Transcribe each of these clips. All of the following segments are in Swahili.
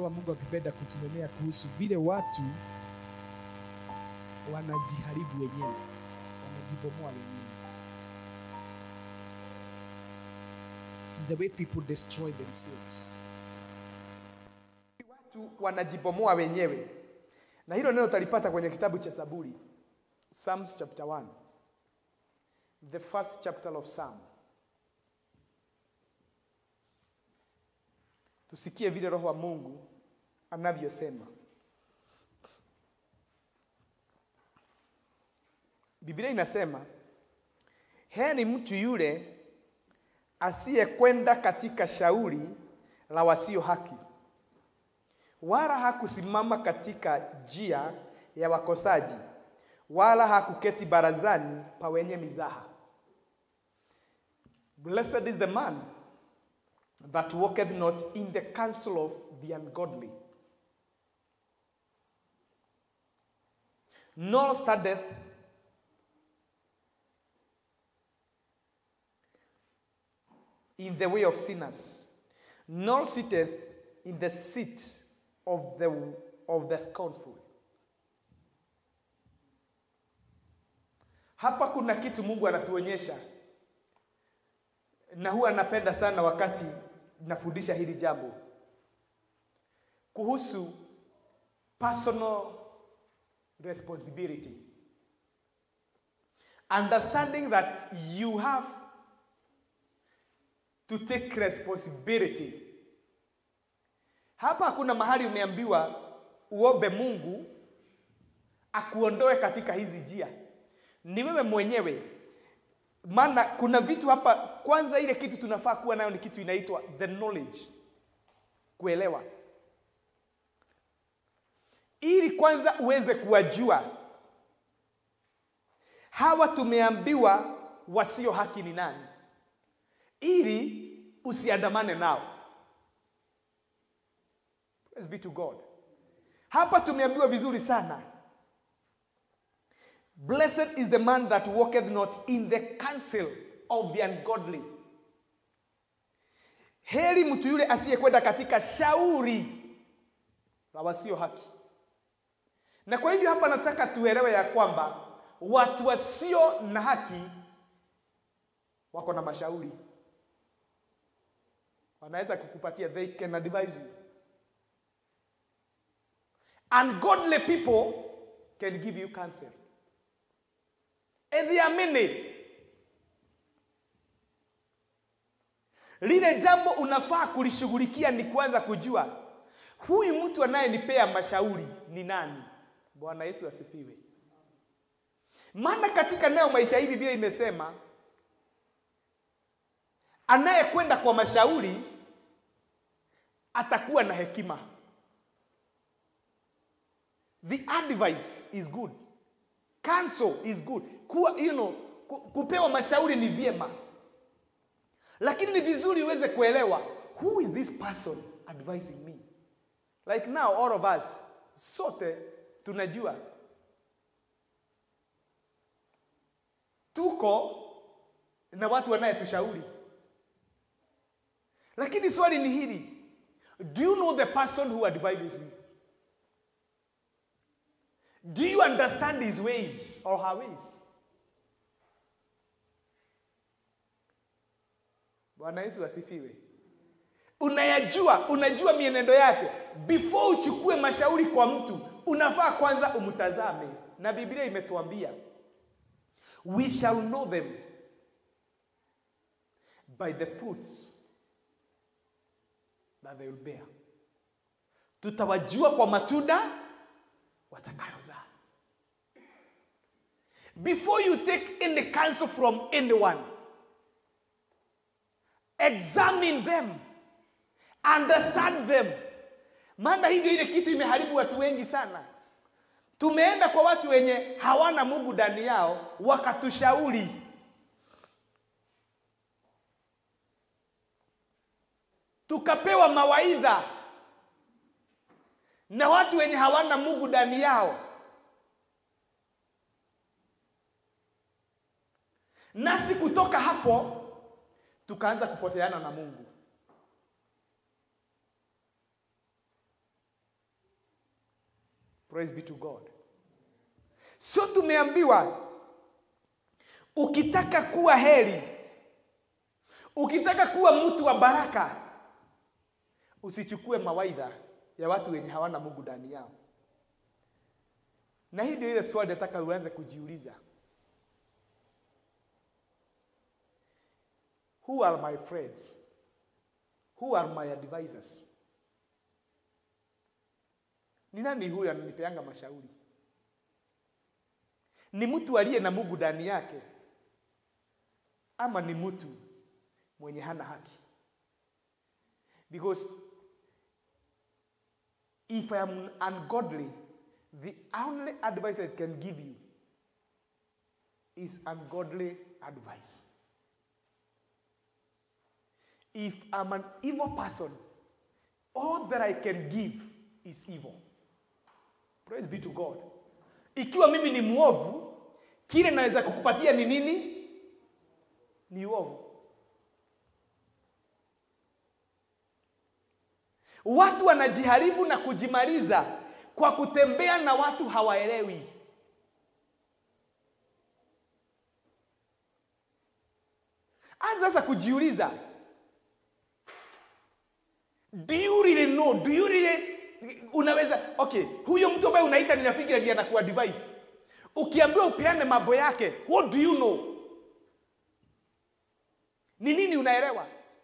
kama Mungu akipenda kutunenea kuhusu vile watu wanajiharibu wenyewe, wanajibomoa wenyewe, the way people destroy themselves. Watu wanajibomoa wenyewe, na hilo neno utalipata kwenye kitabu cha Zaburi, Psalms chapter 1, the first chapter of Psalm. Tusikie vile Roho wa Mungu anavyosema. Biblia inasema, heri mtu yule asiyekwenda katika shauri la wasio haki, wala hakusimama katika njia ya wakosaji, wala hakuketi barazani pa wenye mizaha. Blessed is the man that walketh not in the counsel of the ungodly, nor standeth in the way of sinners, nor sitteth in the seat of the, of the scornful. Hapa kuna kitu Mungu anatuonyesha, na huwa anapenda sana wakati nafundisha hili jambo kuhusu personal responsibility, understanding that you have to take responsibility. Hapa hakuna mahali umeambiwa uombe Mungu akuondoe katika hizi njia, ni wewe mwenyewe. Maana kuna vitu hapa, kwanza ile kitu tunafaa kuwa nayo ni kitu inaitwa the knowledge, kuelewa, ili kwanza uweze kuwajua hawa tumeambiwa wasio haki ni nani ili usiandamane nao. Praise be to God. Hapa tumeambiwa vizuri sana, blessed is the man that walketh not in the counsel of the ungodly. Heri mtu yule asiyekwenda katika shauri la wasio haki. Na kwa hivyo hapa nataka tuelewe ya kwamba watu wasio na haki wako na mashauri wanaweza kukupatia, they can advise you. Ungodly people can give you counsel, and there are many. Lile jambo unafaa kulishughulikia ni kwanza kujua huyu mtu anayenipea mashauri ni nani. Bwana Yesu asifiwe. Maana katika nayo maisha hili vile imesema anayekwenda kwa mashauri atakuwa na hekima. The advice is good. Counsel is good. Kuwa, you know, ku- kupewa mashauri ni vyema, lakini ni vizuri uweze kuelewa who is this person advising me. Like now all of us sote tunajua tuko na watu wanayetushauri lakini swali ni hili do you know the person who advises you do you understand his ways or her ways bwana yesu asifiwe unayajua unajua mienendo yake before uchukue mashauri kwa mtu unafaa kwanza umtazame na biblia imetuambia we shall know them by the fruits that they will bear. Tutawajua kwa matunda watakayozaa. Before you take any counsel from anyone, examine them, understand them. Maana hii ndio ile kitu imeharibu watu wengi sana. Tumeenda kwa watu wenye hawana Mungu ndani yao, wakatushauri tukapewa mawaidha na watu wenye hawana Mungu ndani yao, nasi kutoka hapo tukaanza kupoteana na Mungu. praise be to god so tumeambiwa ukitaka kuwa heri ukitaka kuwa mtu wa baraka usichukue mawaidha ya watu wenye hawana mungu ndani yao na hii ndio ile swali nataka uanze kujiuliza who are my friends who are my advisors ni nani huyu ananipeanga mashauri ni mtu aliye na mungu ndani yake ama ni mtu mwenye hana haki because if i am ungodly the only advice i can give you is ungodly advice if i'm an evil person all that i can give is evil praise be to god ikiwa mimi ni mwovu kile naweza kukupatia ni nini ni uovu watu wanajiharibu na kujimaliza kwa kutembea na watu hawaelewi anza sasa kujiuliza do you really know do you really unaweza okay huyo mtu ambaye unaita ni rafiki ndiye anakuwa device ukiambiwa upeane mambo yake what do you know ni nini unaelewa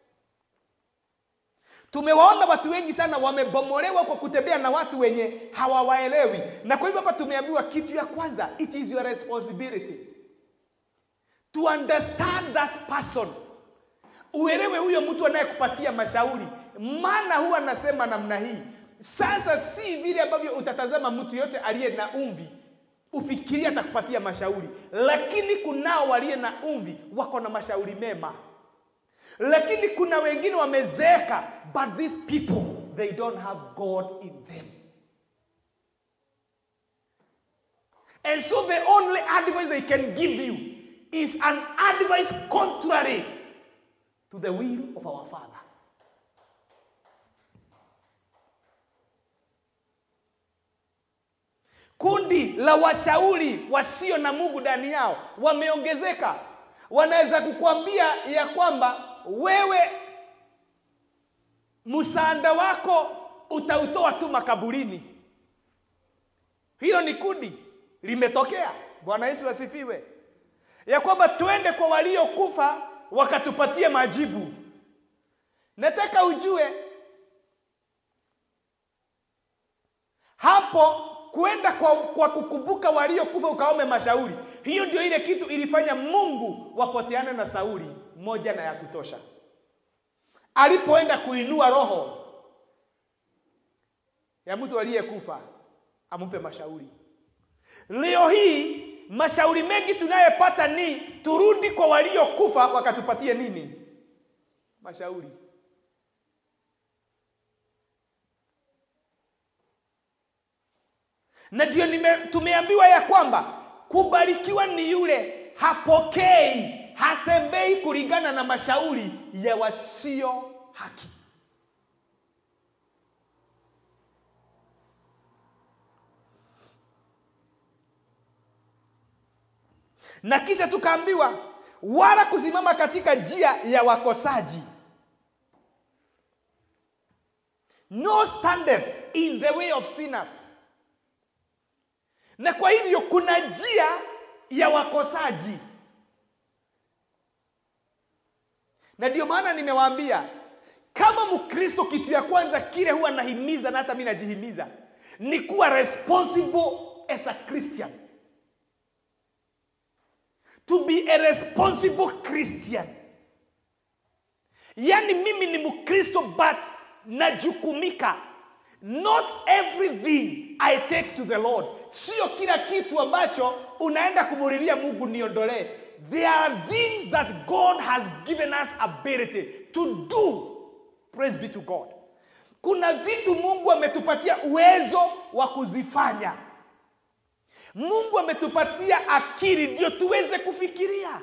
tumewaona watu wengi sana wamebomolewa kwa kutembea na watu wenye hawawaelewi na kwa hivyo hapa tumeambiwa kitu ya kwanza it is your responsibility to understand that person uelewe huyo mtu anayekupatia mashauri maana huwa anasema namna hii sasa si vile ambavyo utatazama mtu yote aliye na umvi ufikirie atakupatia mashauri lakini kunao waliye na umvi wako na mashauri mema lakini kuna wengine wamezeeka but these people they don't have god in them and so the only advice they can give you is an advice contrary to the will of our father kundi la washauri wasio na mungu ndani yao wameongezeka wanaweza kukwambia ya kwamba wewe msaada wako utautoa tu makaburini hilo ni kundi limetokea bwana yesu asifiwe ya kwamba twende kwa waliokufa wakatupatie majibu nataka ujue hapo kwenda kwa, kwa kukumbuka waliokufa ukaome mashauri hiyo ndio ile kitu ilifanya mungu wapoteane na sauli moja na ya kutosha alipoenda kuinua roho ya mtu aliyekufa ampe mashauri leo hii mashauri mengi tunayepata ni turudi kwa waliokufa wakatupatie nini mashauri na ndio tumeambiwa ya kwamba kubarikiwa ni yule hapokei hatembei kulingana na mashauri ya wasio haki na kisha tukaambiwa wala kusimama katika njia ya wakosaji no standeth in the way of sinners na kwa hivyo kuna njia ya wakosaji na ndio maana nimewaambia kama mkristo kitu ya kwanza kile huwa nahimiza na hata mi najihimiza ni kuwa responsible as a christian to be a responsible christian yaani mimi ni mkristo but najukumika not everything i take to the lord sio kila kitu ambacho unaenda kumulilia mungu niondolee there are things that god has given us ability to do praise be to god kuna vitu mungu ametupatia uwezo wa kuzifanya mungu ametupatia akili ndio tuweze kufikiria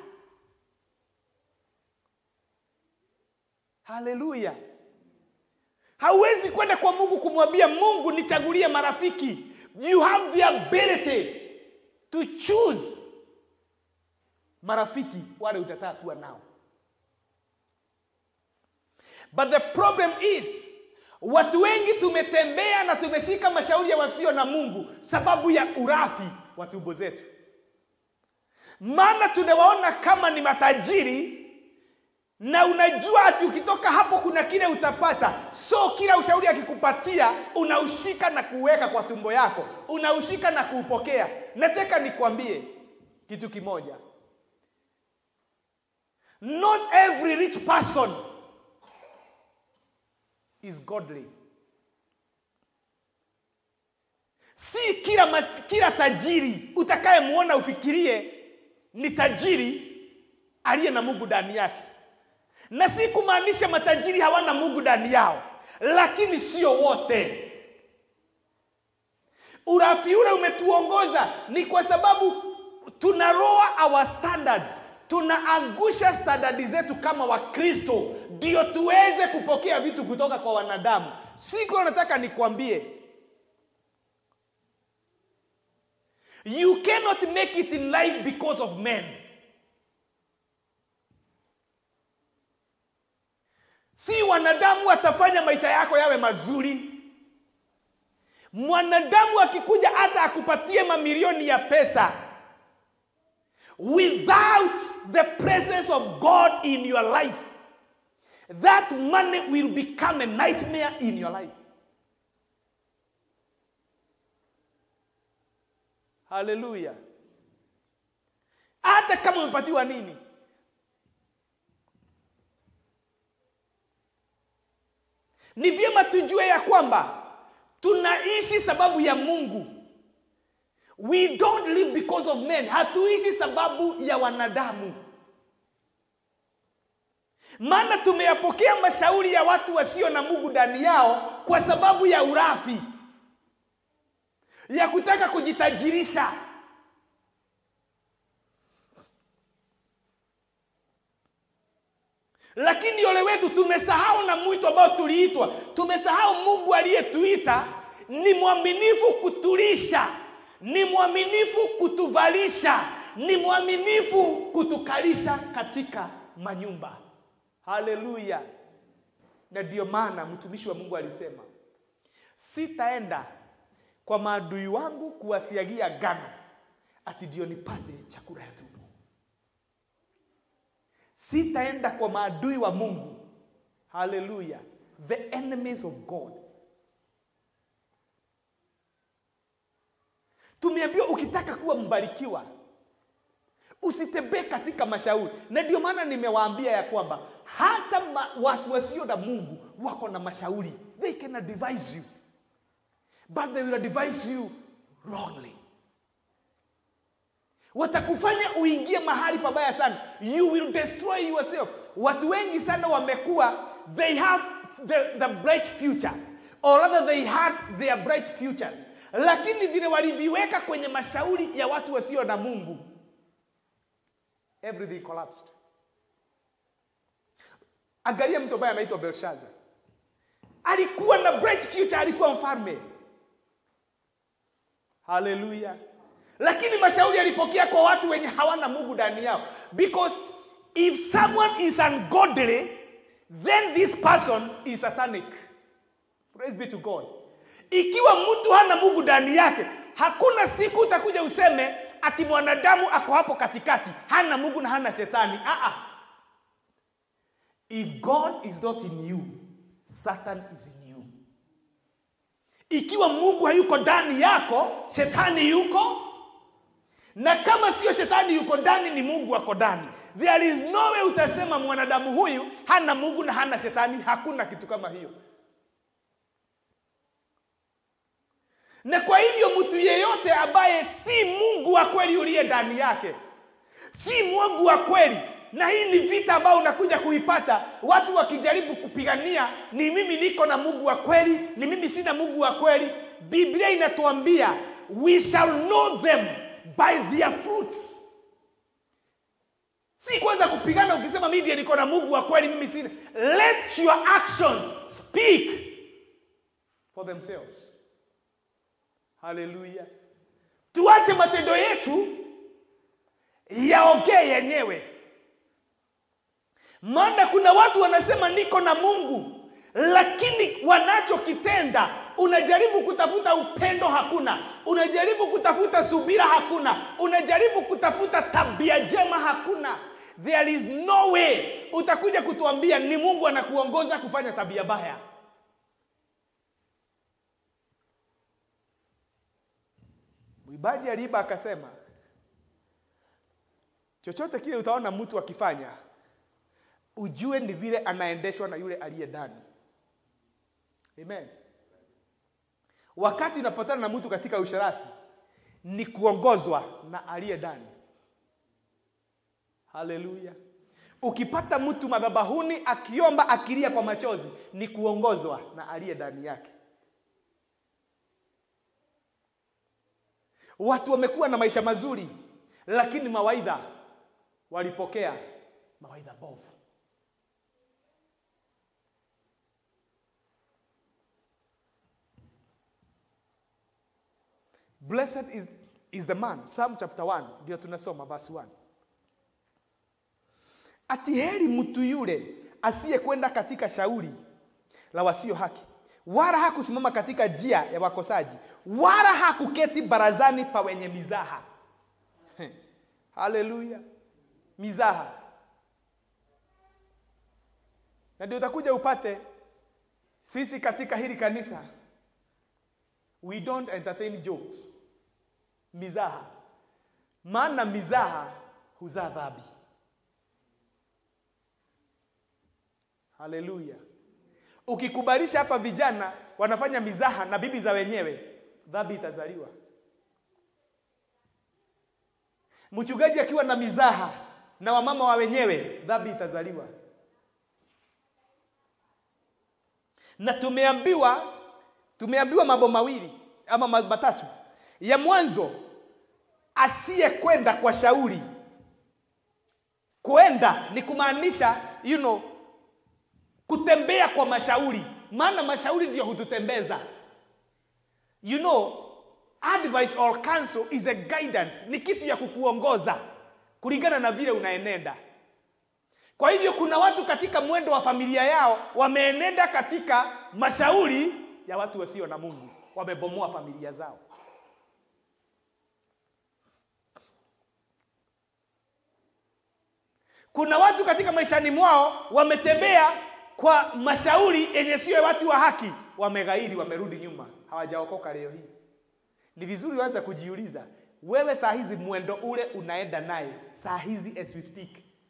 haleluya hauwezi kwenda kwa mungu kumwambia mungu nichagulie marafiki you have the ability to choose marafiki wale utataka kuwa nao but the problem is watu wengi tumetembea na tumeshika mashauri ya wasio na mungu sababu ya urafi wa tumbo zetu maana tunawaona kama ni matajiri na unajua ati ukitoka hapo kuna kile utapata so kila ushauri akikupatia unaushika na kuweka kwa tumbo yako unaushika na kuupokea nataka nikwambie kitu kimoja not every rich person is godly si kila, mas, kila tajiri utakayemwona ufikirie ni tajiri aliye na mungu ndani yake na si kumaanisha matajiri hawana mungu ndani yao lakini sio wote urafi ule umetuongoza ni kwa sababu tunaroa our standards tunaangusha standardi zetu kama wakristo ndio tuweze kupokea vitu kutoka kwa wanadamu siku nataka nikwambie you cannot make it in life because of men si wanadamu watafanya maisha yako yawe mazuri mwanadamu akikuja hata akupatie mamilioni ya pesa without the presence of god in your life that money will become a nightmare in your life haleluya hata kama umepatiwa nini ni vyema tujue ya kwamba tunaishi sababu ya mungu we don't live because of men hatuishi sababu ya wanadamu maana tumeyapokea mashauri ya watu wasio na mungu ndani yao kwa sababu ya urafi ya kutaka kujitajirisha lakini ole wetu tumesahau na mwito ambao tuliitwa tumesahau mungu aliyetuita ni mwaminifu kutulisha ni mwaminifu kutuvalisha ni mwaminifu kutukalisha katika manyumba haleluya na ndio maana mtumishi wa mungu alisema sitaenda kwa maadui wangu kuwasiagia gano ati ndio nipate chakula ya tumbo sitaenda kwa maadui wa mungu haleluya the enemies of god tumeambiwa ukitaka kuwa mbarikiwa usitembee katika mashauri na ndio maana nimewaambia ya kwamba hata ma, watu wasio na mungu wako na mashauri they can advise you but they will advise you wrongly watakufanya uingie mahali pabaya sana you will destroy yourself watu wengi sana wamekuwa they have the, the bright future or rather they had their bright futures lakini vile waliviweka kwenye mashauri ya watu wasio na mungu everything collapsed angalia mtu ambaye anaitwa belshaza alikuwa na bright future alikuwa mfalme haleluya lakini mashauri alipokea kwa watu wenye hawana mungu ndani yao because if someone is ungodly then this person is satanic praise be to god ikiwa mtu hana mungu ndani yake hakuna siku utakuja useme ati mwanadamu ako hapo katikati hana mungu na hana shetani Aa. if god is not in you satan is in you ikiwa mungu hayuko ndani yako shetani yuko na kama sio shetani yuko ndani ni mungu ako ndani there is no way utasema mwanadamu huyu hana mungu na hana shetani hakuna kitu kama hiyo na kwa hivyo mtu yeyote ambaye si mungu wa kweli uliye ndani yake si mungu wa kweli na hii ni vita ambayo unakuja kuipata watu wakijaribu kupigania ni mimi niko na mungu wa kweli ni mimi sina mungu wa kweli biblia inatuambia we shall know them by their fruits si kwanza kupigana ukisema mimi ndiye niko na mungu wa kweli mimi sina let your actions speak for themselves haleluya tuache matendo yetu yaongee yenyewe maana kuna watu wanasema niko na mungu lakini wanachokitenda unajaribu kutafuta upendo hakuna unajaribu kutafuta subira hakuna unajaribu kutafuta tabia njema hakuna there is no way utakuja kutuambia ni mungu anakuongoza kufanya tabia baya mwibaji aliiba akasema chochote kile utaona mtu akifanya ujue ni vile anaendeshwa na yule aliye ndani amen wakati unapatana na mtu katika usharati ni kuongozwa na aliye ndani haleluya ukipata mtu madhabahuni akiomba akilia kwa machozi ni kuongozwa na aliye ndani yake watu wamekuwa na maisha mazuri lakini mawaidha walipokea mawaidha bovu blessed is, is the man psalm chapter 1 ndio tunasoma verse 1 ati heri mtu yule asiyekwenda katika shauri la wasio haki wala hakusimama katika njia ya wakosaji wala hakuketi barazani pa wenye mizaha haleluya mizaha na ndio utakuja upate sisi katika hili kanisa we don't entertain jokes mizaha maana mizaha huzaa dhambi haleluya ukikubalisha hapa vijana wanafanya mizaha na bibi za wenyewe dhambi itazaliwa mchungaji akiwa na mizaha na wamama wa wenyewe dhambi itazaliwa na tumeambiwa tumeambiwa mambo mawili ama ma- matatu ya mwanzo asiyekwenda kwa shauri kwenda ni kumaanisha you know, kutembea kwa mashauri maana mashauri ndio hututembeza you know advice or counsel is a guidance ni kitu ya kukuongoza kulingana na vile unaenenda kwa hivyo kuna watu katika mwendo wa familia yao wameenenda katika mashauri ya watu wasio na mungu wamebomoa familia zao kuna watu katika maishani mwao wametembea kwa mashauri yenye sio ya watu wa haki wameghairi wamerudi nyuma hawajaokoka leo hii ni vizuri waanze kujiuliza wewe saa hizi mwendo ule unaenda naye saa hizi as we speak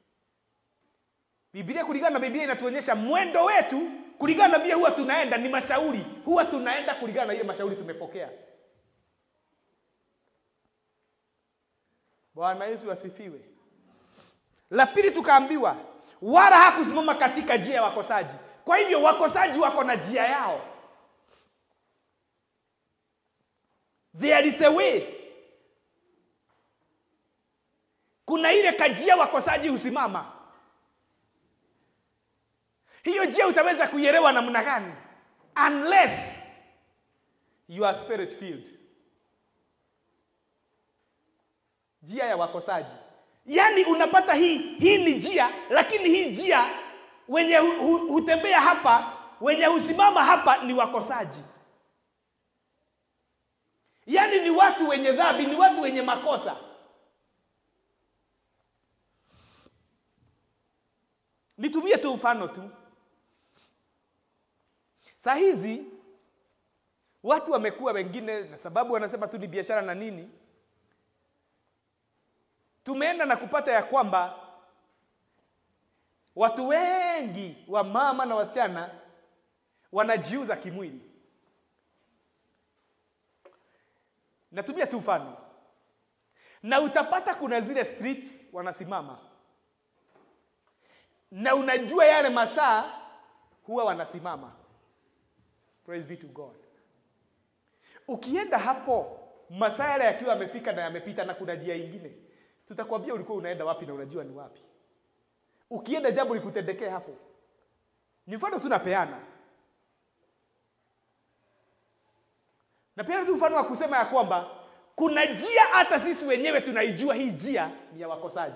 biblia kulingana na biblia inatuonyesha mwendo wetu kulingana na vile huwa tunaenda ni mashauri huwa tunaenda kulingana na ile mashauri tumepokea bwana yesu asifiwe la pili tukaambiwa wala hakusimama katika njia ya wakosaji kwa hivyo wakosaji wako na njia yao there is a way kuna ile kajia wakosaji husimama hiyo njia utaweza kuielewa namna gani unless you are spirit filled njia ya wakosaji yaani unapata hii hii ni njia lakini hii njia wenye hu, hu, hutembea hapa wenye husimama hapa ni wakosaji yaani ni watu wenye dhambi ni watu wenye makosa nitumie tu mfano tu saa hizi watu wamekuwa wengine na sababu wanasema tu ni biashara na nini tumeenda na kupata ya kwamba watu wengi wa mama na wasichana wanajiuza kimwili natumia tu mfano na utapata kuna zile streets wanasimama na unajua yale masaa huwa wanasimama praise be to god ukienda hapo masaa yale yakiwa yamefika na yamepita na kuna njia ingine tutakwambia ulikuwa unaenda wapi na unajua ni wapi ukienda jambo likutendekee hapo ni mfano tunapeana na pia tu mfano wa kusema ya kwamba kuna njia hata sisi wenyewe tunaijua hii njia ni ya wakosaji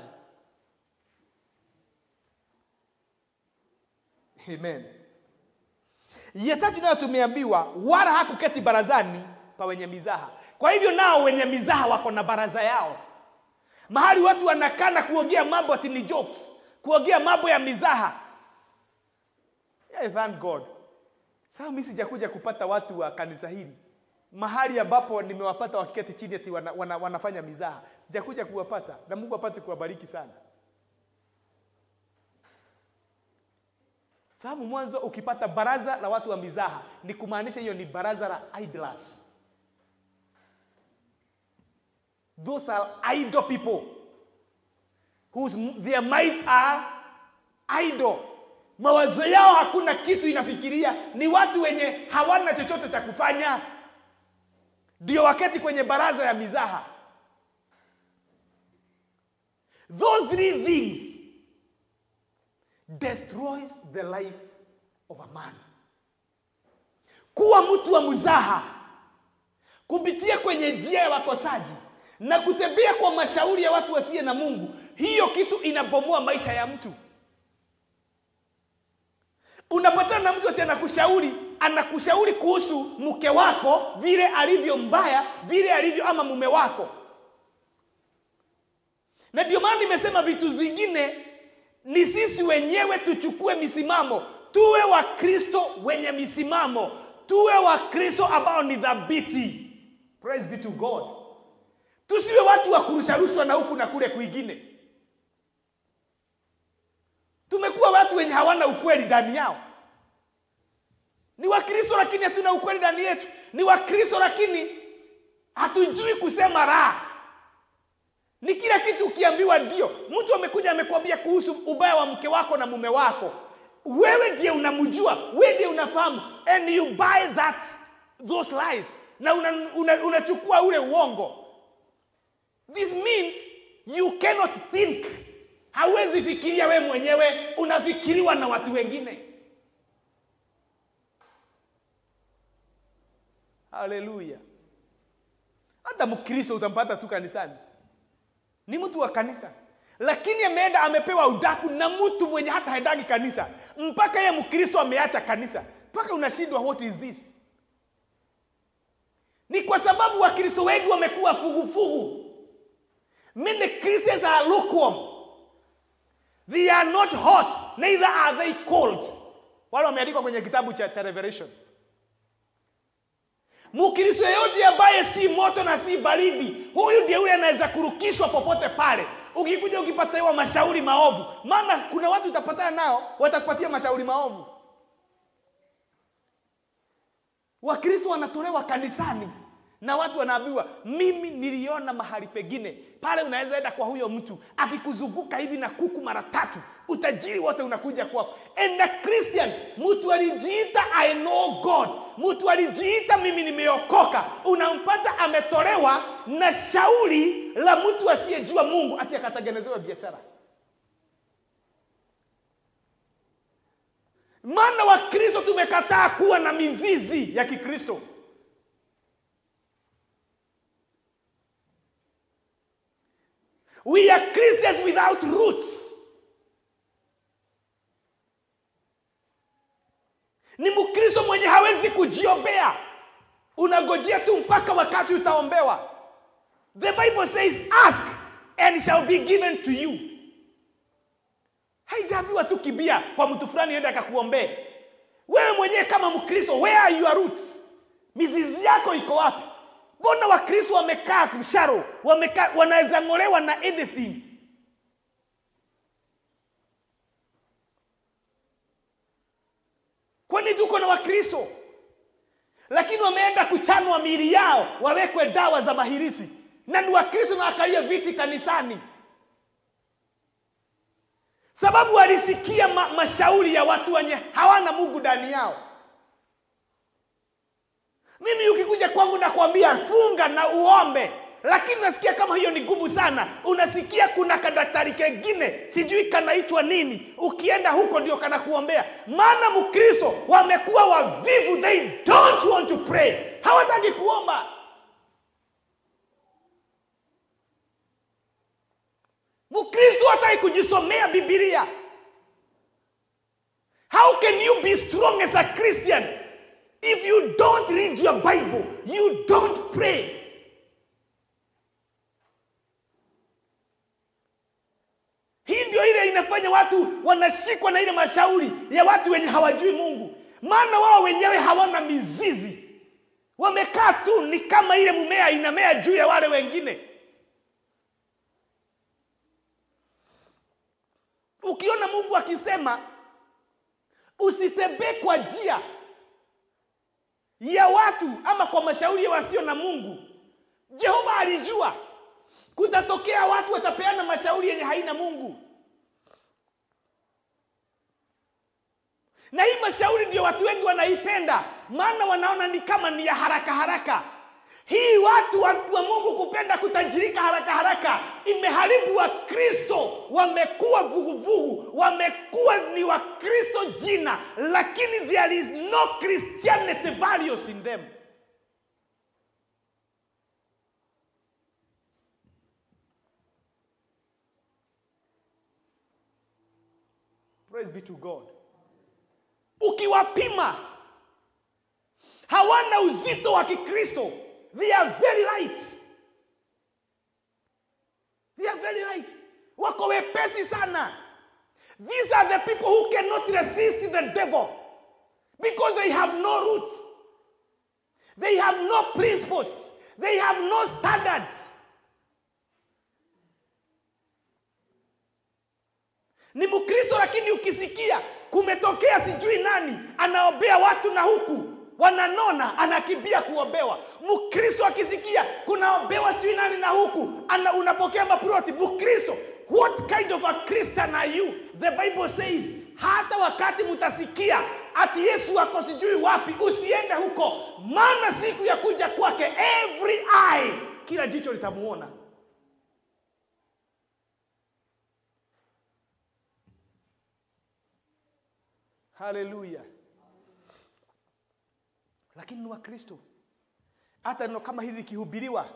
amen ya tatu nayo tumeambiwa wala hakuketi barazani pa wenye mizaha kwa hivyo nao wenye mizaha wako na baraza yao mahali watu wanakaa na kuongea mambo ati ni jokes kuongea mambo ya mizaha yeah, thank god sasa mimi sijakuja kupata watu wa kanisa hili mahali ambapo nimewapata wakiketi chini ati wana, wana, wanafanya mizaha sijakuja kuwapata na mungu apate kuwabariki sana sababu mwanzo ukipata baraza la watu wa mizaha ni kumaanisha hiyo ni baraza la idlers those are idle people whose their minds are idle mawazo yao hakuna kitu inafikiria ni watu wenye hawana chochote cha kufanya ndio waketi kwenye baraza ya mizaha those three things destroys the life of a man kuwa mtu wa mzaha kupitia kwenye njia ya wakosaji na kutembea kwa mashauri ya watu wasiye na mungu hiyo kitu inabomoa maisha ya mtu unapatana na mtu ati anakushauri anakushauri kuhusu mke wako vile alivyo mbaya vile alivyo ama mume wako na ndio maana nimesema vitu zingine ni sisi wenyewe tuchukue misimamo tuwe wakristo wenye misimamo tuwe wakristo ambao ni dhabiti praise be to god tusiwe watu wa kurusharushwa na huku na kule kwingine tumekuwa watu wenye hawana ukweli ndani yao ni wakristo lakini hatuna ukweli ndani yetu ni wakristo lakini hatujui kusema raha ni kila kitu ukiambiwa ndio mtu amekuja amekwambia kuhusu ubaya wa mke wako na mume wako wewe ndiye unamjua wewe ndiye unafahamu and you buy that those lies na unachukua una, una unachukua ule uongo this means you cannot think hawezi fikiria we mwenyewe unafikiriwa na watu wengine haleluya hata mkristo utampata tu kanisani ni mtu wa kanisa lakini ameenda amepewa udaku na mtu mwenye hata haendagi kanisa mpaka ye mkristo ameacha kanisa mpaka unashindwa what is this ni kwa sababu wakristo wengi wamekuwa fugufugu many christians are lukewarm they are not hot neither are they cold wale wameandikwa kwenye kitabu cha, cha revelation mkristo yeyote ambaye si moto na si baridi huyu ndiye yule anaweza kurukishwa popote pale ukikuja ukipatiwa mashauri maovu maana kuna watu utapatana nao watakupatia mashauri maovu wakristo wanatolewa kanisani na watu wanaambiwa mimi niliona mahali pengine pale unaweza enda kwa huyo mtu akikuzunguka hivi na kuku mara tatu utajiri wote unakuja kwako and a christian mtu alijiita i know god mtu alijiita mimi nimeokoka unampata ametolewa na shauri la mtu asiyejua mungu ati akatengenezewa biashara maana wakristo tumekataa kuwa na mizizi ya kikristo We are Christians without roots. Ni Mkristo mwenye hawezi kujiombea, unagojea tu mpaka wakati utaombewa. The Bible says ask and shall be given to you. Haijaambiwa tu kibia kwa mtu fulani ende akakuombee. Wewe mwenyewe kama Mkristo, where are your roots? Mizizi yako iko wapi? mbona wakristo wamekaa kusharo wamekaa wanaweza ng'olewa na anything kwani tuko na wakristo lakini wameenda kuchanwa miili yao wawekwe dawa za mahirisi na ni wakristo na wakalia viti kanisani sababu walisikia ma mashauri ya watu wenye hawana mungu ndani yao mimi ukikuja kwangu nakwambia funga na uombe lakini unasikia kama hiyo ni ngumu sana unasikia kuna kadaktari kengine sijui kanaitwa nini ukienda huko ndio kanakuombea maana mkristo wamekuwa wavivu they don't want to pray hawataki kuomba mkristo hataki kujisomea bibilia how can you be strong as a christian if you don't read your bible you don't pray hii ndio ile inafanya watu wanashikwa na ile mashauri ya watu wenye hawajui mungu maana wao wenyewe hawana mizizi wamekaa tu ni kama ile mumea inamea juu ya wale wengine ukiona mungu akisema usitembee kwa njia ya watu ama kwa mashauri ya wasio na mungu jehova alijua kutatokea watu watapeana mashauri yenye haina mungu na hii mashauri ndio watu wengi wanaipenda maana wanaona ni kama ni ya haraka haraka hii watu wa, wa mungu kupenda kutajirika haraka haraka imeharibu wakristo wamekuwa vuguvugu wamekuwa ni wakristo jina lakini there is no christianity values in them praise be to god ukiwapima hawana uzito wa kikristo they are very light they are very light wako wepesi sana these are the people who cannot resist the devil because they have no roots they have no principles they have no standards ni mkristo lakini ukisikia kumetokea sijui nani anaombea watu na huku wananona anakimbia kuombewa mkristo akisikia kunaombewa sijui nani na huku ana, unapokea maproti mkristo what kind of a christian are you the bible says hata wakati mtasikia ati yesu ako sijui wapi usiende huko maana siku ya kuja kwake every eye kila jicho litamuona haleluya lakini ni wakristo hata neno kama hili likihubiriwa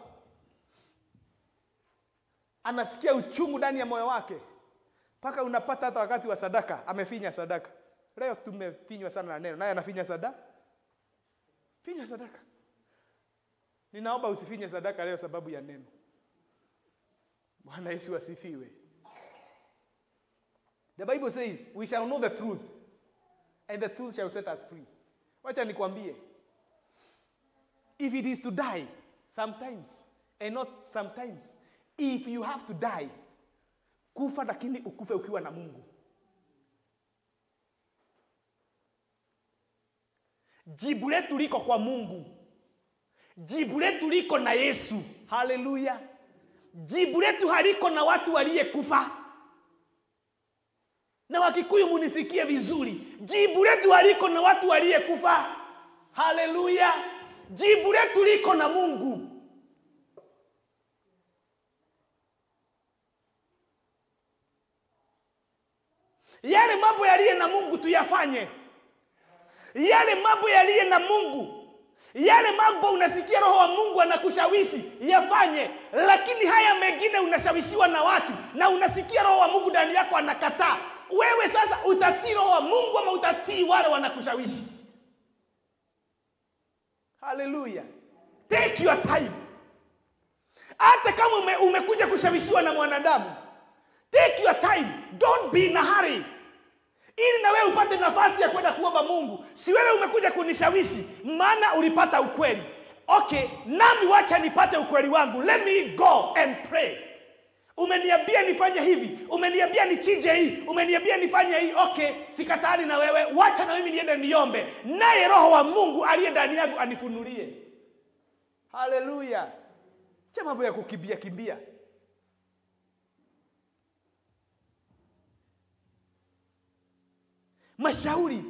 anasikia uchungu ndani ya moyo wake mpaka unapata hata wakati wa sadaka amefinya sadaka leo tumefinywa sana na neno naye anafinya sadaka finya sadaka ninaomba usifinye sadaka leo sababu ya neno bwana yesu asifiwe the bible says we shall know the truth and the truth shall set us free wacha nikwambie if it is to die sometimes and not sometimes if you have to die kufa lakini ukufe ukiwa na mungu jibu letu liko kwa mungu jibu letu liko na yesu haleluya jibu letu haliko na watu waliyekufa na wakikuyu munisikie vizuri jibu letu haliko na watu waliyekufa haleluya jibu letu liko na mungu yale mambo yaliye na mungu tuyafanye yale mambo yaliye na mungu yale mambo unasikia roho wa mungu anakushawishi yafanye lakini haya mengine unashawishiwa na watu na unasikia roho wa mungu ndani yako anakataa wewe sasa utatii roho wa mungu ama utatii wale wanakushawishi haleluya take your time hata kama ume, umekuja kushawishiwa na mwanadamu take your time don't be in a hurry ili na wewe upate nafasi ya kwenda kuomba mungu si wewe umekuja kunishawishi maana ulipata ukweli okay nami wacha nipate ukweli wangu let me go and pray umeniambia nifanye hivi umeniambia nichinje hii umeniambia nifanye hii okay sikatani na wewe wacha na mimi niende niombe naye roho wa mungu aliye ndani yangu anifunulie haleluya cha mambo ya kukimbia kimbia mashauri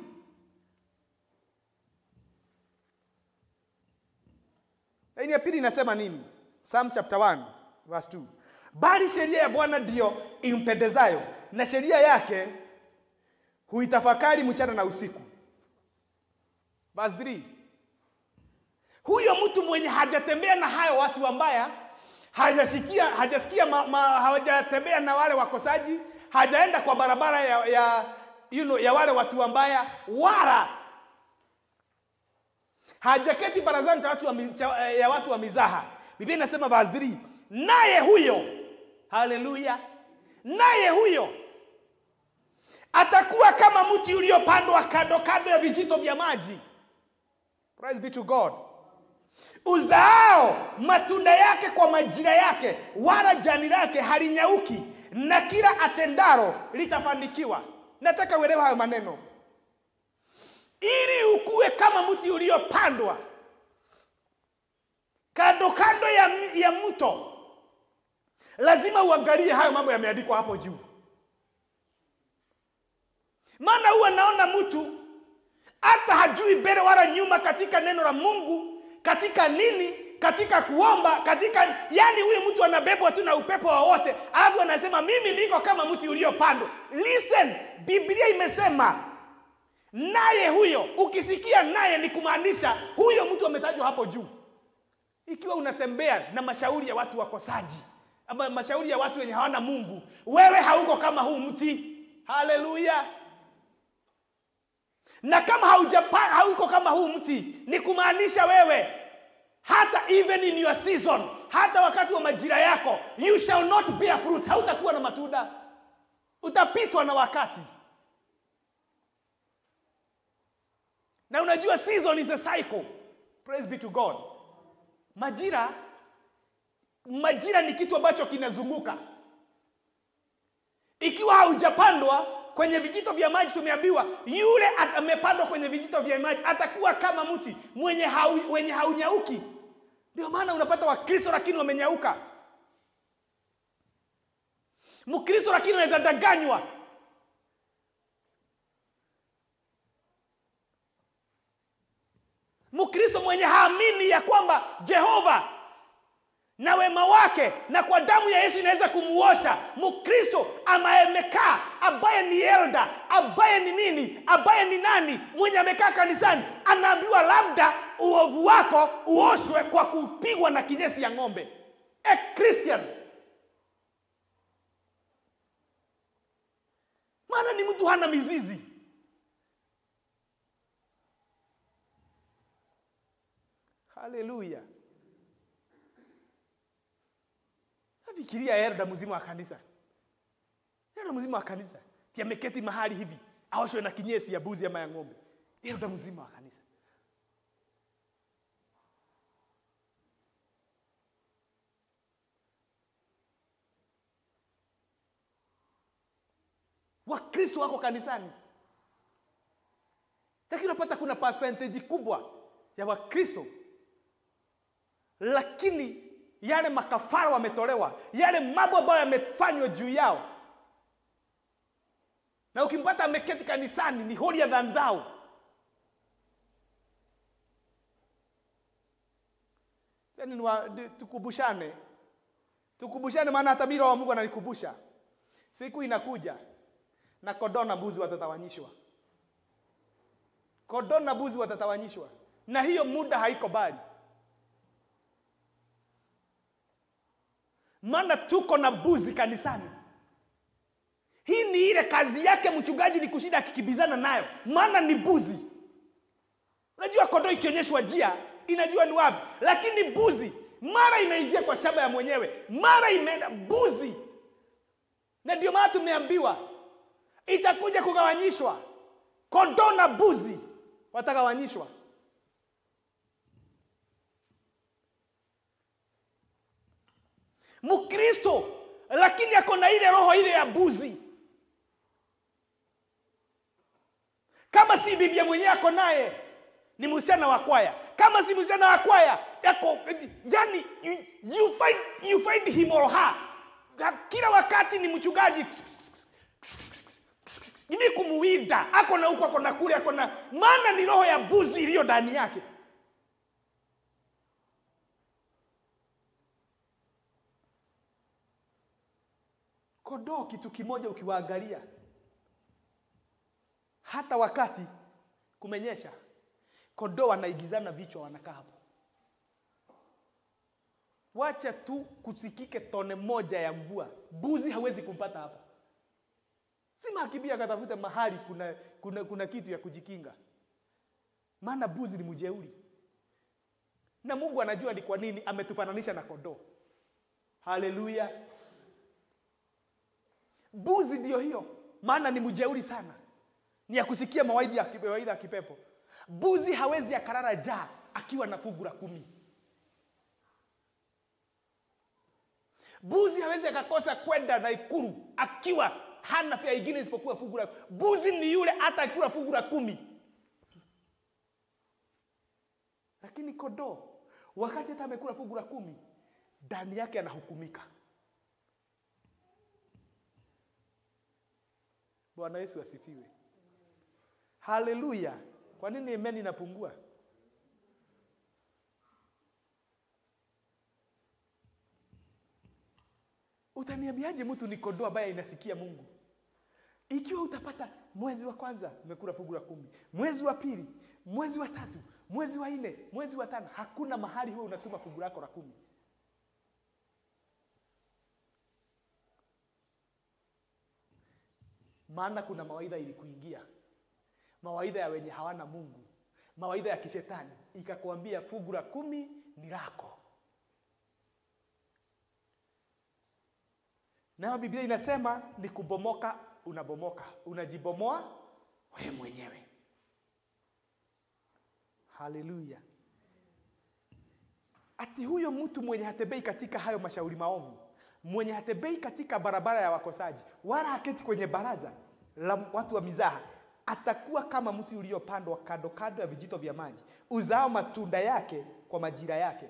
laini ya pili inasema nini Psalm chapter 1 verse 2. Bali sheria ya Bwana ndiyo impendezayo, na sheria yake huitafakari mchana na usiku. Verse 3. Huyo mtu mwenye hajatembea na hayo watu wambaya, hajasikia hajasikia ma, ma, hawajatembea na wale wakosaji, hajaenda kwa barabara ya, ya, you know, ya wale watu wambaya, wala hajaketi barazani cha watu wa, mi- cha, ya watu wa mizaha. Biblia inasema verse 3, naye huyo, haleluya, naye huyo atakuwa kama mti uliopandwa kando kando ya vijito vya maji. Praise be to God. Uzaao matunda yake kwa majira yake, wala jani lake halinyauki, na kila atendaro litafanikiwa. Nataka uelewe hayo maneno, ili ukue kama mti uliopandwa kando kando ya, ya mto. Lazima uangalie hayo mambo yameandikwa hapo juu, maana huwa naona mtu hata hajui mbele wala nyuma katika neno la Mungu, katika nini, katika kuomba, katika yani, huyu mtu anabebwa tu na upepo wowote, alafu anasema mimi niko kama mti uliopandwa. Listen, Biblia imesema naye huyo. Ukisikia naye ni kumaanisha huyo mtu ametajwa hapo juu. Ikiwa unatembea na mashauri ya watu wakosaji ama mashauri ya watu wenye hawana Mungu, wewe hauko kama huu mti. Haleluya! na kama haujapa hauko kama huu mti ni kumaanisha wewe hata even in your season hata wakati wa majira yako you shall not bear fruit hautakuwa na matunda utapitwa na wakati na unajua season is a cycle praise be to god majira majira ni kitu ambacho kinazunguka ikiwa haujapandwa kwenye vijito vya maji tumeambiwa yule at- amepandwa kwenye vijito vya maji atakuwa kama mti mwenye hau, wenye haunyauki ndio maana unapata wakristo lakini wamenyauka mkristo lakini anaweza danganywa mkristo mwenye haamini ya kwamba jehova na wema wake na kwa damu ya Yesu inaweza kumuosha. Mkristo ambaye amekaa, ambaye ni elda, ambaye ni nini, ambaye ni nani, mwenye amekaa kanisani, anaambiwa labda uovu wako uoshwe kwa kupigwa na kinyesi ya ng'ombe. A Christian, maana ni mtu hana mizizi. Haleluya! Fikiria elda mzima wa kanisa, elda mzima wa kanisa ti ameketi mahali hivi aoshwe na kinyesi ya buzi ama ya ng'ombe. Elda mzima wa kanisa. Wakristo wako kanisani, lakini unapata kuna percentage kubwa ya Wakristo lakini yale makafara wametolewa, yale mambo ambayo yamefanywa juu yao, na ukimpata ameketi kanisani ni holier than thou. Yani niwa- di- tukumbushane, tukumbushane, maana hata mimi Roho wa Mungu ananikumbusha siku inakuja na kondoo na mbuzi watatawanyishwa, kondoo na mbuzi watatawanyishwa, na hiyo muda haiko mbali. maana tuko na mbuzi kanisani. Hii ni ile kazi yake mchungaji, ni kushinda akikibizana nayo, maana ni mbuzi. Unajua kondoo ikionyeshwa njia inajua ni wapi, lakini mbuzi mara imeingia kwa shamba ya mwenyewe, mara imeenda mbuzi. Na ndio maana tumeambiwa itakuja kugawanyishwa, kondoo na mbuzi watagawanyishwa. Mkristo lakini ako na ile roho ile ya mbuzi. Kama si bibia mwenyewe ako naye ni msichana wa kwaya, kama si msichana wa kwaya yako, yani you, you find, you find him or her kila wakati ni mchungaji ili kumuwinda, ako na huku, ako na kule, ako na maana ni roho ya mbuzi iliyo ndani yake. Kondoo kitu kimoja ukiwaangalia, hata wakati kumenyesha, kondoo wanaigizana vichwa, wanakaa hapo. Wacha tu kusikike tone moja ya mvua, mbuzi hawezi kumpata hapa. Sima akibia akatafute mahali kuna, kuna, kuna kitu ya kujikinga, maana mbuzi ni mjeuri, na Mungu anajua ni kwa nini ametufananisha na kondoo. Haleluya! Mbuzi ndio hiyo, maana ni mjeuri sana, ni ya kusikia mawaidha ya kipe- mawaidha ya kipepo. Mbuzi hawezi akarara jaa akiwa na fungu la kumi. Mbuzi hawezi akakosa kwenda na ikulu akiwa hana fia ingine isipokuwa fungu la mbuzi. Ni yule hata akikula fungu la kumi. Lakini kondoo wakati hata amekula fungu la kumi, ndani yake anahukumika. Bwana Yesu asifiwe, haleluya. Kwa nini imeni inapungua? Utaniambiaje mtu ni kondoo ambaye inasikia Mungu? Ikiwa utapata mwezi wa kwanza umekula fungu la kumi, mwezi wa pili, mwezi wa tatu, mwezi wa nne, mwezi wa tano, hakuna mahali huo unatuma fungu lako la kumi. Maana kuna mawaidha ilikuingia, mawaidha ya wenye hawana Mungu, mawaidha ya kishetani, ikakwambia fungu la kumi ni lako. Nayo Biblia inasema ni kubomoka, unabomoka, unajibomoa wewe mwenyewe. Haleluya! Ati huyo mtu mwenye hatembei katika hayo mashauri maovu, mwenye hatembei katika barabara ya wakosaji, wala haketi kwenye baraza la watu wa mizaha, atakuwa kama mti uliopandwa kando kando ya vijito vya maji, uzao matunda yake kwa majira yake.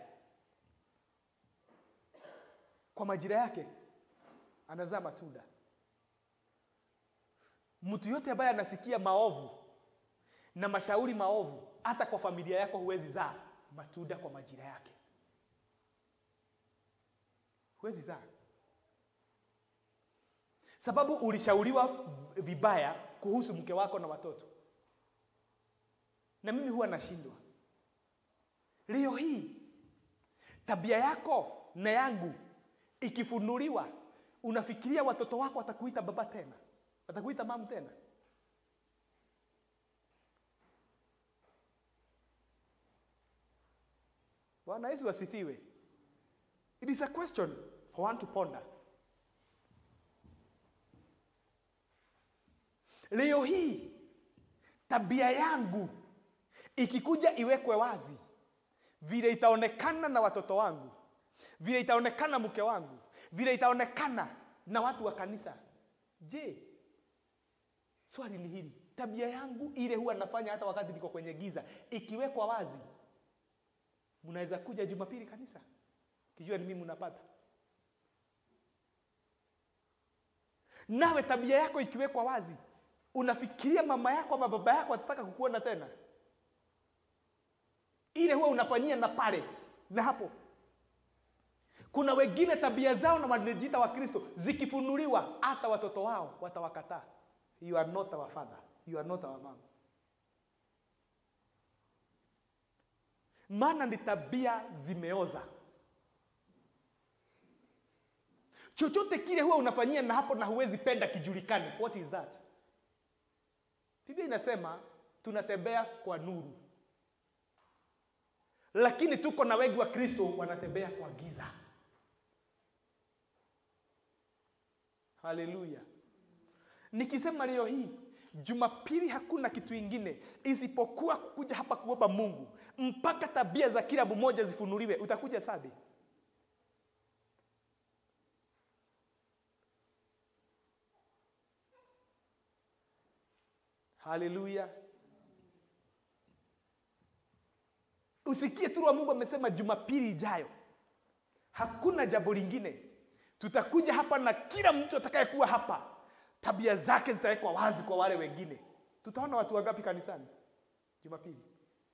Kwa majira yake anazaa matunda. Mtu yote ambaye anasikia maovu na mashauri maovu, hata kwa familia yako huwezi zaa matunda kwa majira yake, huwezi zaa, sababu ulishauriwa vibaya kuhusu mke wako na watoto. Na mimi huwa nashindwa leo hii, tabia yako na yangu ikifunuliwa unafikiria watoto wako watakuita baba tena, watakuita mamu tena? Bwana Yesu asifiwe. It is a question for one to ponder. Leo hii tabia yangu ikikuja iwekwe wazi, vile itaonekana na watoto wangu, vile itaonekana mke wangu, vile itaonekana na watu wa kanisa. Je, swali ni hili, tabia yangu ile huwa nafanya hata wakati niko kwenye giza, ikiwekwa wazi, mnaweza kuja Jumapili kanisa kijua ni mimi mnapata? Nawe tabia yako ikiwekwa wazi, unafikiria mama yako ama baba yako atataka kukuona tena? Ile huwa unafanyia na pale na hapo kuna wengine tabia zao na wanajiita wa Kristo zikifunuliwa, hata watoto wao watawakataa. You are not our father, you are not our mom. Maana ni tabia zimeoza. Chochote kile huwa unafanyia na hapo na huwezi penda kijulikane. What is that? Biblia inasema tunatembea kwa nuru, lakini tuko na wengi wa Kristo wanatembea kwa giza. Haleluya! Nikisema leo hii Jumapili hakuna kitu ingine isipokuwa kuja hapa kuomba Mungu mpaka tabia za kila mmoja zifunuliwe. Utakuja sadi. Haleluya! Usikie tu wa Mungu amesema Jumapili ijayo hakuna jambo lingine tutakuja hapa na kila mtu atakayekuwa hapa tabia zake zitawekwa wazi kwa wale wengine. Tutaona watu wangapi kanisani Jumapili?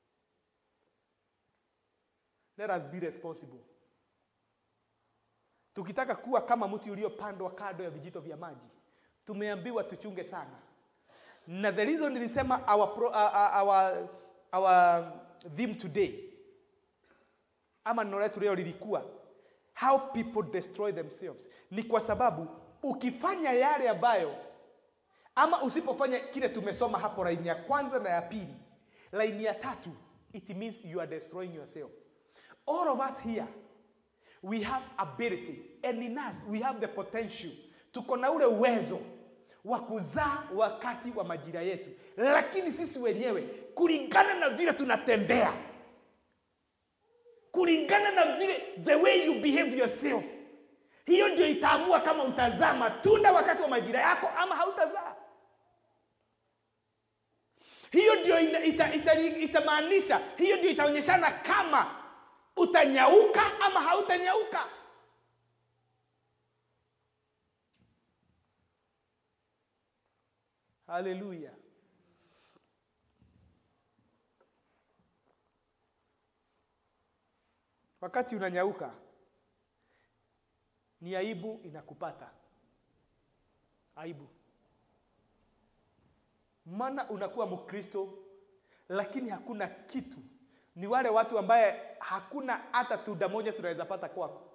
Let us be responsible. tukitaka kuwa kama mti uliopandwa kando ya vijito vya maji tumeambiwa tuchunge sana na the reason nilisema our, pro, uh, uh, our, our theme today ama neno letu leo lilikuwa how people destroy themselves ni kwa sababu ukifanya yale ambayo ama usipofanya kile tumesoma hapo laini ya kwanza na ya pili laini ya tatu it means you are destroying yourself all of us here we have ability and in us we have the potential tuko na ule uwezo wa kuzaa wakati wa majira yetu lakini sisi wenyewe kulingana na vile tunatembea kulingana na vile the way you behave yourself hiyo ndio itaamua kama utazaa matunda wakati wa majira yako ama hautazaa hiyo ndio ina- ita- ita- itamaanisha hiyo ndio itaonyeshana kama utanyauka ama hautanyauka haleluya wakati unanyauka ni aibu inakupata aibu maana unakuwa mkristo lakini hakuna kitu ni wale watu ambaye hakuna hata tunda moja tunaweza pata kwako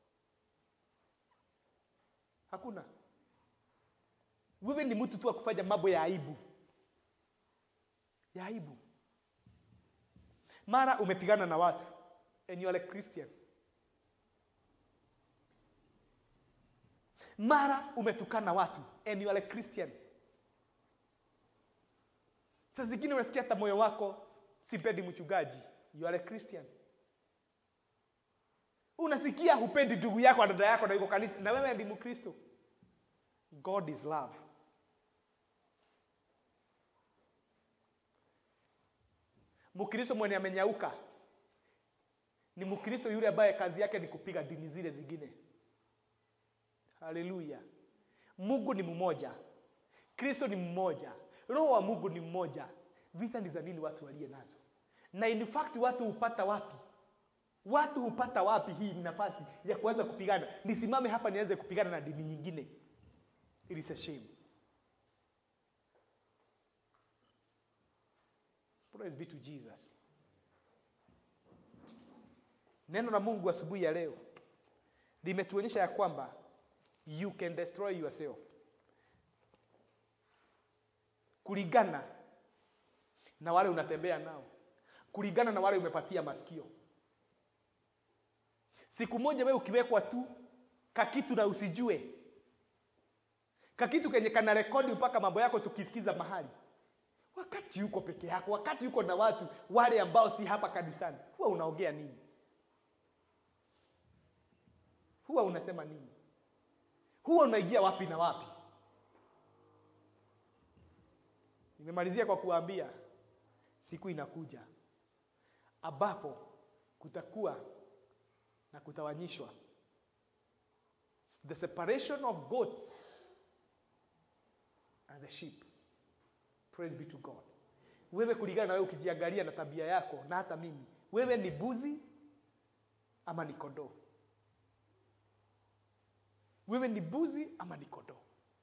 hakuna wewe ni mtu tu wa kufanya mambo ya aibu ya aibu mara umepigana na watu and you are a christian mara umetukana watu and you are a christian saa zingine unasikia hata moyo wako sipendi mchungaji you are a christian unasikia hupendi ndugu yako na dada yako na yuko kanisa na wewe ndi mkristo god is love mkristo mwenye amenyauka ni mkristo yule ambaye kazi yake ni kupiga dini zile zingine haleluya mungu ni mmoja kristo ni mmoja roho wa mungu ni mmoja vita ni za nini watu waliye nazo na in fact watu hupata wapi watu hupata wapi hii nafasi ya kuanza kupigana nisimame hapa nianze kupigana na dini nyingine it is a shame praise be to jesus neno la mungu asubuhi ya leo limetuonyesha ya kwamba you can destroy yourself kulingana na wale unatembea nao kulingana na wale umepatia masikio siku moja wewe ukiwekwa tu kakitu na usijue kakitu kenye kana rekodi mpaka mambo yako tukisikiza mahali wakati yuko peke yako wakati yuko na watu wale ambao si hapa kanisani huwa unaongea nini huwa unasema nini huwa unaingia wapi na wapi nimemalizia kwa kuambia siku inakuja ambapo kutakuwa na kutawanyishwa the separation of goats and the sheep praise be to god wewe kulingana na wewe ukijiangalia na tabia yako na hata mimi wewe ni buzi ama ni kondoo wewe ni buzi ama ni kondoo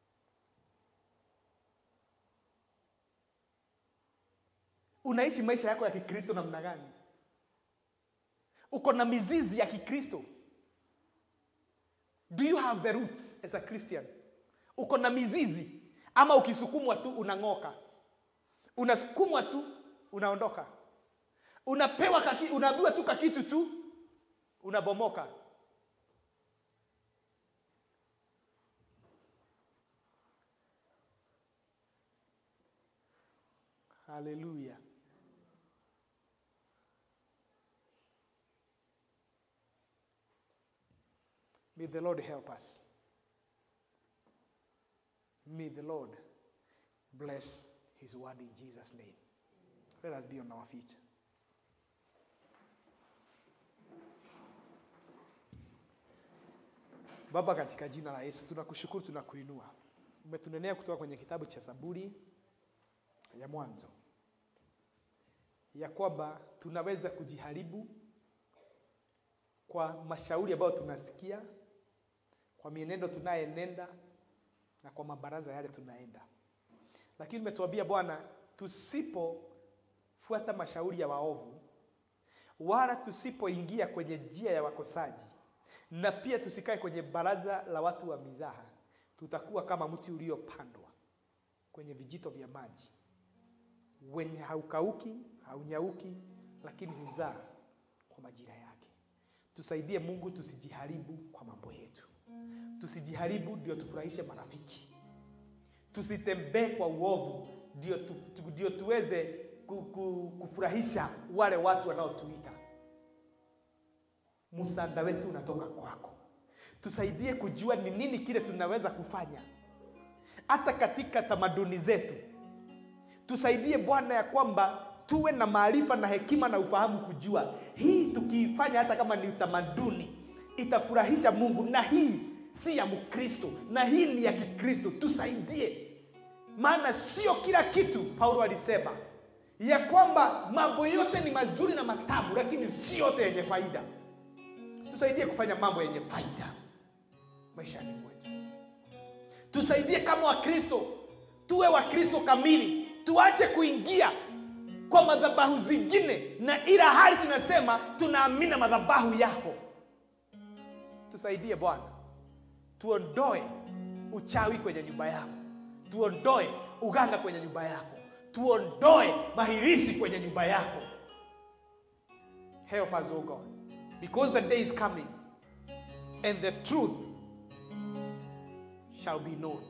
unaishi maisha yako ya kikristo namna gani uko na mizizi ya kikristo do you have the roots as a christian uko na mizizi ama ukisukumwa tu unang'oka unasukumwa tu unaondoka unapewa kaki, unaambiwa tu kakitu tu unabomoka haleluya may the lord help us may the lord bless his word in jesus name let us be on our feet baba katika jina la yesu tunakushukuru tunakuinua umetunenea kutoka kwenye kitabu cha zaburi ya mwanzo ya kwamba tunaweza kujiharibu kwa mashauri ambayo tunasikia kwa mienendo tunayenenda na kwa mabaraza yale tunaenda lakini umetuambia bwana tusipofuata mashauri ya waovu wala tusipoingia kwenye njia ya wakosaji na pia tusikae kwenye baraza la watu wa mizaha tutakuwa kama mti uliopandwa kwenye vijito vya maji wenye haukauki haunyauki lakini huzaa kwa majira yake tusaidie mungu tusijiharibu kwa mambo yetu tusijiharibu ndio tufurahishe marafiki tusitembee kwa uovu ndio tu, tu, ndio tuweze ku, ku, kufurahisha wale watu wanaotuita msaada wetu unatoka kwako tusaidie kujua ni nini kile tunaweza kufanya hata katika tamaduni zetu tusaidie bwana ya kwamba tuwe na maarifa na hekima na ufahamu kujua hii tukiifanya hata kama ni utamaduni itafurahisha mungu na hii si ya mkristo na hii ni ya kikristo tusaidie maana sio kila kitu paulo alisema ya kwamba mambo yote ni mazuri na matamu lakini si yote yenye faida tusaidie kufanya mambo yenye faida maishani mwetu tusaidie kama wakristo tuwe wakristo kamili tuache kuingia kwa madhabahu zingine na ila hali tunasema tunaamina madhabahu yako tusaidie bwana tuondoe uchawi kwenye nyumba yako tuondoe uganga kwenye nyumba yako tuondoe mahirisi kwenye nyumba yako help us o god because the day is coming and the truth shall be known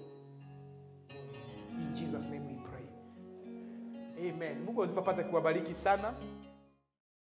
in jesus name we pray amen mungu azima pate kuwabariki sana